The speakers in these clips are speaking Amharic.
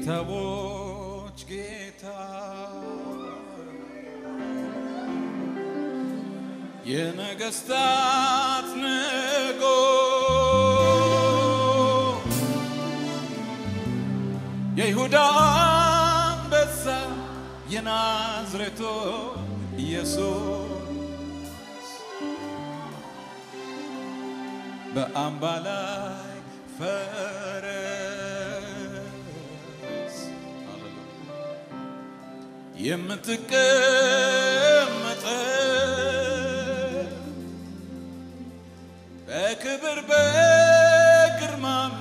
የጌታዎች ጌታ የነገስታት ንጉሥ የይሁዳ አንበሳ የናዝሬቱ ኢየሱስ በአምባ ላይ ፈረስ የምትቀመጠ በክብር በግርማም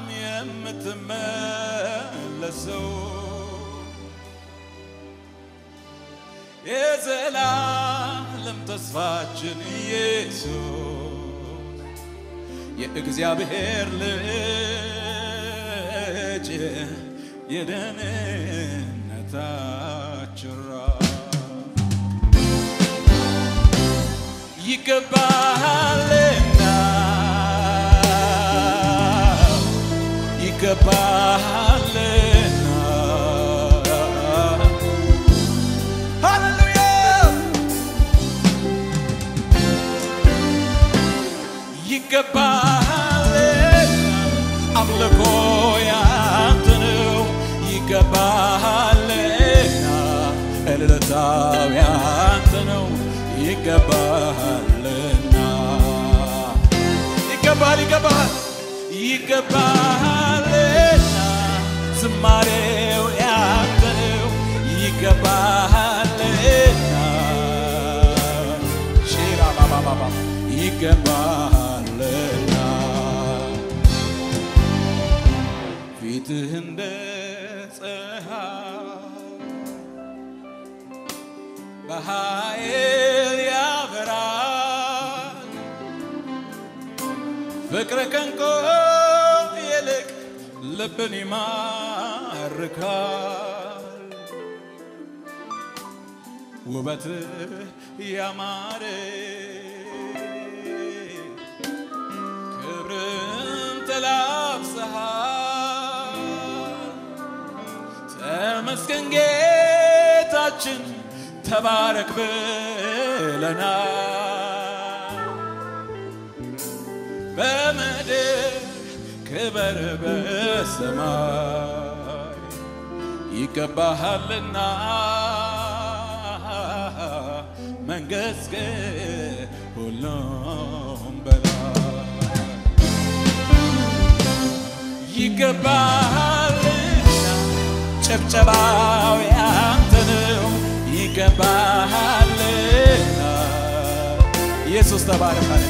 የምትመለሰው የዘላለም ተስፋችን ኢየሱስ የእግዚአብሔር ልጅ የደህንነታችን ራስ ይገባሃልና ይገባሃልና ሃሌሉያ ይገባሃልና አምልኮ ያንተ ነው ይገባሃልና እልልታው ያንተ ነው ይገባሃልና ይገባሃል ይገባሃል ይገባሃልና ዝማሬው ያንተ ነው ይገባሃልና ሼራ ባባባባ ይገባሃልና ፊትህ እንደ ፀሐይ በኃይል ያበራል ፍቅር ከንቆ ይልቅ ልብን ይማርካል ውበት ያማረ ክብርን ተላብሰሃል ተመስገን ጌታችን ተባረክ ብለናል በምድር ክበር በሰማይ ይገባሃልና መንገሥገሥ ሁሉም በላይ ይገባሃልና ጭብጨባው ያንተ ነው ይገባሃልና ኢየሱስ ተባረክ አለ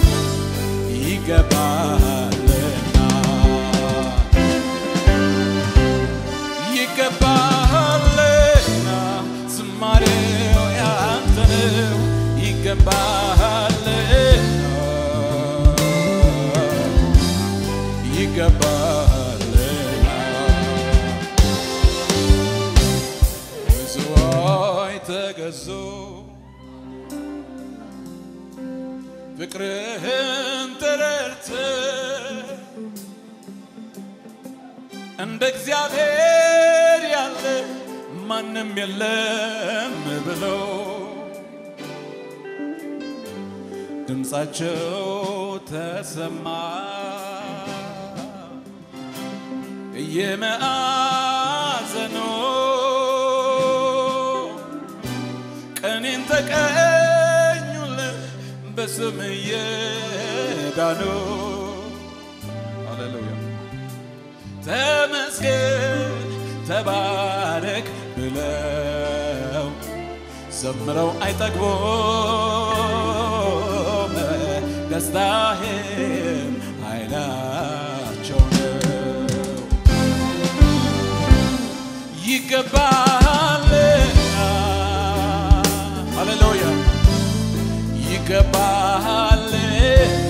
ይገባሃልና ይገባሃልና ዝማሬው ያንተ ነው ይገባሃልና ይገባሃልና ብዙዎች ተገዙ ፍቅርህን ተረድተህ እንደ እግዚአብሔር ያለ ማንም የለም ብለው ድምፃቸው ተሰማ እየመአዘኑ ቀኔን ተቀኙልህ በስም እየዳኑ ሃሌሉያ ተመስገን ተባረክ ብለው ዘምረው አይጠግቦም ደስታህም ኃይላቸው ነው ይገባሃልና ሃሌሉያ ይገባሃልና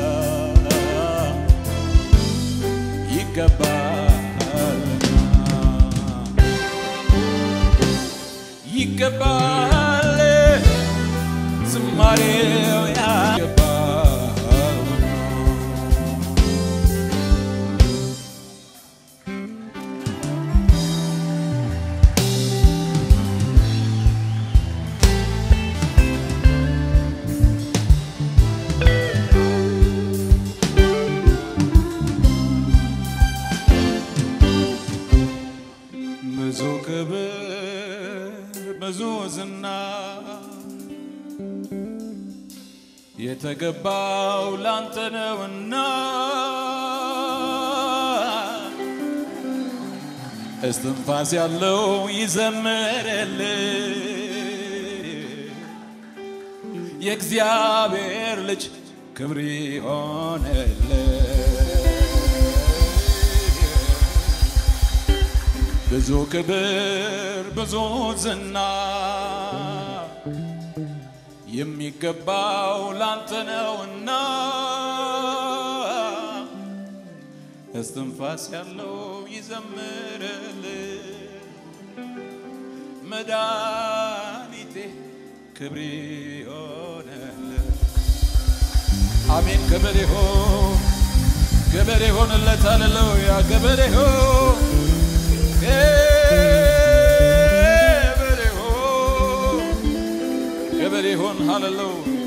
ይገባሃልና ይገባሃል ዝማሬው ያገባል የተገባው ላንተ ነውና እስትንፋስ ያለው ይዘምርል የእግዚአብሔር ልጅ ክብር ይሆንል ብዙ ክብር ብዙ ዝና የሚገባው ላንተ ነውና እስትንፋስ ያለው ይዘምርል መድኃኒቴ ክብር ይሆንል አሜን ክብር ይሆን ክብር ይሆንለት ሃሌሉያ ክብር ይሆን ክብር ይሆን ክብር ይሆን ሃሌሉያ